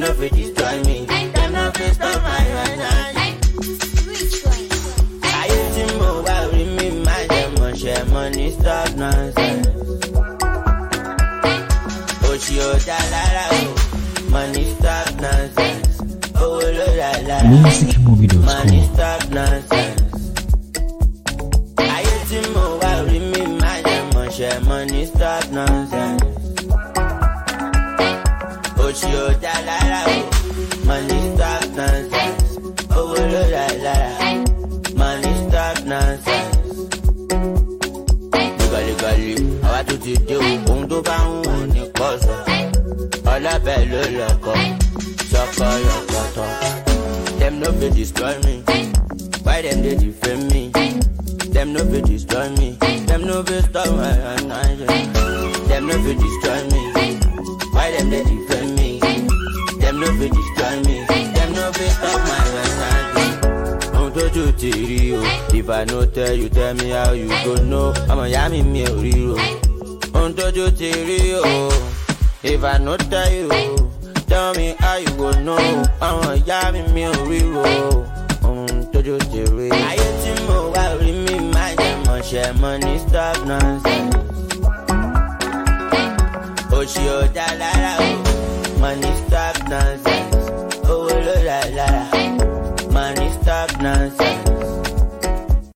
no fit destroy me. Them no fit stop my energy. Ayé tí mo wá rí mi máa jẹ mọ̀ṣẹ́ money stop nonsense. Òṣì ò dá lára o, money stop nonsense. Owó ló dá lára. Money musicmovie.com stop nonsense. Ayé tí mo wá rí mi máa jẹ mọ̀ṣẹ́ money stop nonsense. Òṣì ò dá lára o, money stop nonsense. Owó ló dá lára. Money stop nonsense. Gàlígàlí, àwa tún ti dé o, ohun tó bá ń wù ní kọ́sọ̀. Ọlọ́bẹ̀ ló lọ́kọ̀, sọ́kọ̀ yọ̀kọ̀tọ̀. Dem no fit destroy me. Why dem dey defame me? Dem no fit destroy me. Dem no fit stop my energy. Dem no fit destroy me. Why dem dey defame me? Dem no fit destroy me. Dem no fit stop my energy. Ohun tójú ti rí o. If I no tell you, tell me how you go know. Ọmọ ìyá mi mi ò rí o. Ohun tójú ti rí o. If I no tell you, tell me how you go know. Ọmọ ìyá mi mi ò rí o. Ohun tójú ti rí. Ayé tí mo wá rí mi máa jẹ mọ̀ṣẹ́ money stop nonsense. Òṣì ò dá lára o. Money